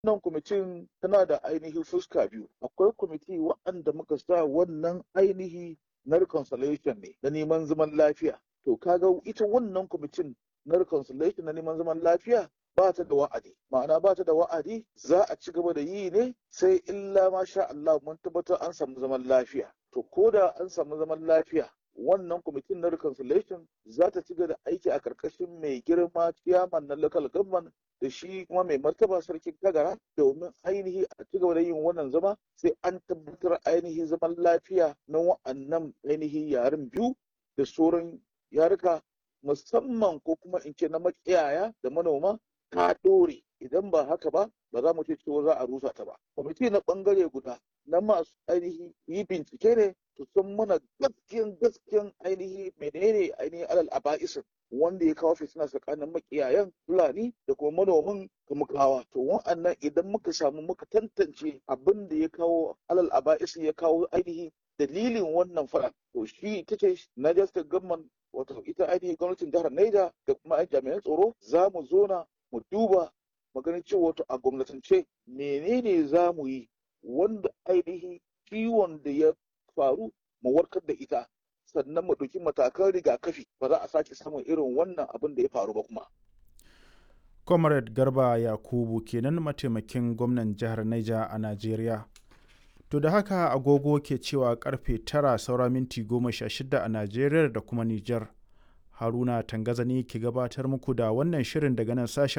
wannan kwamitin tana da ainihin fuska biyu akwai kwamiti waɗanda muka sa wannan ainihi na reconciliation ne na neman zaman lafiya to kaga ita wannan kwamitin na reconciliation na neman zaman lafiya ba ta da wa'adi ma'ana ba ta da wa'adi za a ci gaba da yi ne sai illa ma sha Allah mun tabbatar an samu zaman lafiya to ko da an samu zaman lafiya wannan kwamitin na reconciliation za ta ci gaba da aiki a karkashin mai girma ciyaman na local government da shi kuma mai martaba sarkin kagara domin ainihi a ci gaba da yin wannan zama sai an tabbatar ainihi zaman lafiya na wa'annan ainihi yaren biyu da sauran yaruka musamman ko kuma in ce na makiyaya da manoma ta ɗore idan ba haka ba ba za mu ce cewa za a rusa ta ba kwamiti na ɓangare guda na masu ainihi yi bincike ne to san mana gaskiyan gaskiyan ainihi menene ainihin alal aba'isin wanda ya kawo fitina tsakanin makiyayan fulani da kuma manoman kamukawa to wa'annan idan muka samu muka tantance abin da ya kawo alal aba'isin ya kawo ainihi dalilin wannan fara to shi ita ce Niger State Government wato ita ainihin gwamnatin jihar Niger da kuma jami'an tsaro za mu zona mu duba maganin cewa wato a gwamnatance menene za mu yi wanda ainihin ciwon da ya faru mu warkar da ita sannan mu ɗauki matakan rigakafi ba za a sake samun irin wannan abin da ya faru ba kuma. comrade garba yakubu kenan mataimakin gwamnan jihar niger a najeriya to da haka agogo ke cewa karfe tara saura minti goma sha shida a najeriya da kuma niger haruna tangazani ke gabatar muku da wannan shirin daga nan sashen